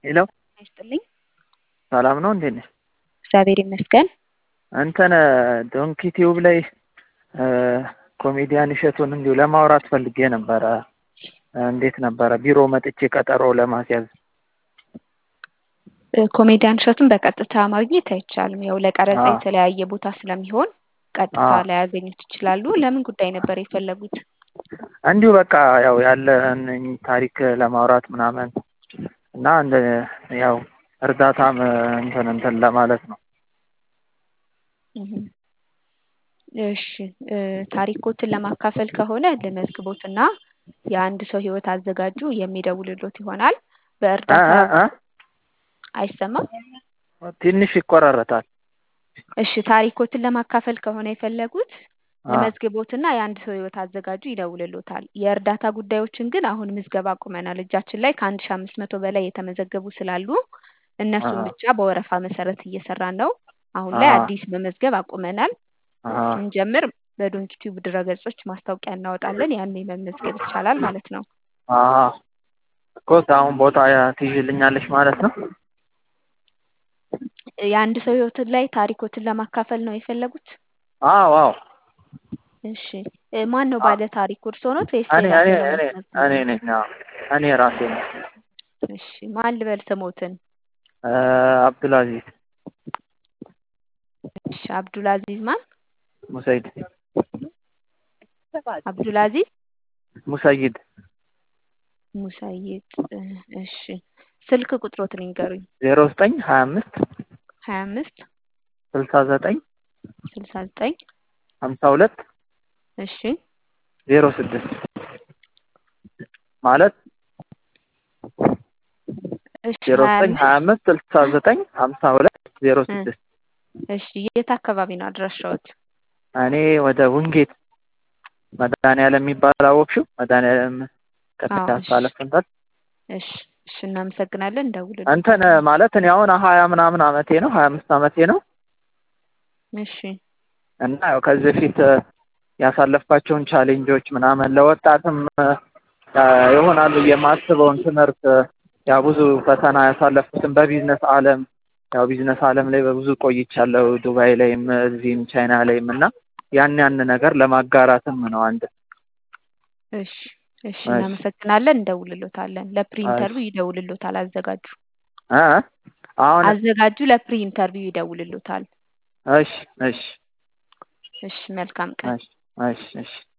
ሄሎ ይስጥልኝ። ሰላም ነው እንዴት ነሽ? እግዚአብሔር ይመስገን። እንትን ዶንኪ ቲዩብ ላይ ኮሜዲያን እሸቱን እንዲሁ ለማውራት ፈልጌ ነበረ። እንዴት ነበረ ቢሮ መጥቼ ቀጠሮ ለማስያዝ? ኮሜዲያን እሸቱን በቀጥታ ማግኘት አይቻልም። ያው ለቀረጻ አዎ። የተለያየ ቦታ ስለሚሆን ቀጥታ አዎ። ላያገኙት ይችላሉ። ለምን ጉዳይ ነበር የፈለጉት? እንዲሁ በቃ ያው ያለን ታሪክ ለማውራት ምናምን እና እንደ ያው እርዳታም እንትን እንትን ለማለት ነው። እህም። እሺ እ ታሪኮትን ለማካፈል ከሆነ ልመዝግቦትና የአንድ ሰው ህይወት አዘጋጁ የሚደውልሎት ይሆናል። እ በእርዳታ እ እ አይሰማም? ትንሽ ይቆራረጣል። እሺ ታሪኮትን ለማካፈል ከሆነ የፈለጉት አ ልመዝግቦትና የአንድ ሰው ህይወት አዘጋጁ ይደውልሎታል። የእርዳታ ጉዳዮችን ግን አሁን ምዝገባ አቁመናል። እጃችን ላይ ከአንድ ሺህ አምስት መቶ በላይ የተመዘገቡ ስላሉ እነሱን አሀ ብቻ በወረፋ መሰረት እየሰራን ነው። አሁን ላይ አሀ አዲስ መመዝገብ አቁመናል። አሀ ስንጀምር በዶንኪ ቲዩብ ድረገጾች ማስታወቂያ እናወጣለን። ያኔ መመዝገብ ይቻላል ማለት ነው። አሀ እኮ አሁን ቦታ ትይዥልኛለሽ ማለት ነው? የአንድ ሰው ህይወትን ላይ ታሪኮትን ለማካፈል ነው የፈለጉት? አዎ አዎ። እሺ እ ማን ነው አ ባለ ታሪኩ እርስዎ ኖት ወይስ እኔ ሌላ እኔ ሰው እኔ ለማስመዝገብ እኔ ነው? ነኝ። አዎ እኔ ራሴ ነኝ። እሺ ማን ልበል ስሞትን? እ አብዱልአዚዝ እሺ አብዱልአዚዝ ማን? ሙሰይድ አብዱልአዚዝ ሙሰይድ ሙሰይድ እ እሺ ስልክ ቁጥሮትን ይንገሩኝ። ዜሮ ዘጠኝ ሀያ አምስት ሀያ አምስት ስልሳ ዘጠኝ ስልሳ ዘጠኝ ሀምሳ ሁለት እሺ ዜሮ ስድስት ማለት እሺ ዜሮ ሀያ ዘጠኝ ሀያ አምስት አምስት ስልሳ ዘጠኝ ሀምሳ ሁለት ዜሮ እ ስድስት እሺ የት አካባቢ ነው አድራሻዎት? እኔ ወደ ውንጌት መድኃኒዓለም የሚባል አወቅሽው? መድኃኒዓለም አዎ ከፒያሳ እሺ አለፍ እንዳልሽ እሺ እሺ እናመሰግናለን። እንትን እንደውልሎታለን። ማለት እኔ አሁን ሀያ ምናምን አመቴ ነው ሀያ አምስት አመቴ ነው እሺ እና ያው ከዚህ በፊት ያሳለፍኳቸውን ቻሌንጆች ምናምን ለወጣትም እ ይሆናል ብዬ የማስበውን ትምህርት ያው ብዙ ፈተና ያሳለፍኩትን በቢዝነስ ዓለም ያው ቢዝነስ ዓለም ላይ በብዙ ቆይቻለሁ ዱባይ ላይም እዚህም ቻይና ላይም እና ያን ያን ነገር ለማጋራትም ነው አንድ እሺ እሺ እሺ እናመሰግናለን። እንደውልሎታለን። ለፕሪ እሺ ኢንተርቪው ይደውልሎታል አዘጋጁ። እ አሁን አዘጋጁ ለፕሪ ኢንተርቪው ይደውልሎታል። እሺ እሺ እሺ መልካም ቀን። እሺ እሺ እሺ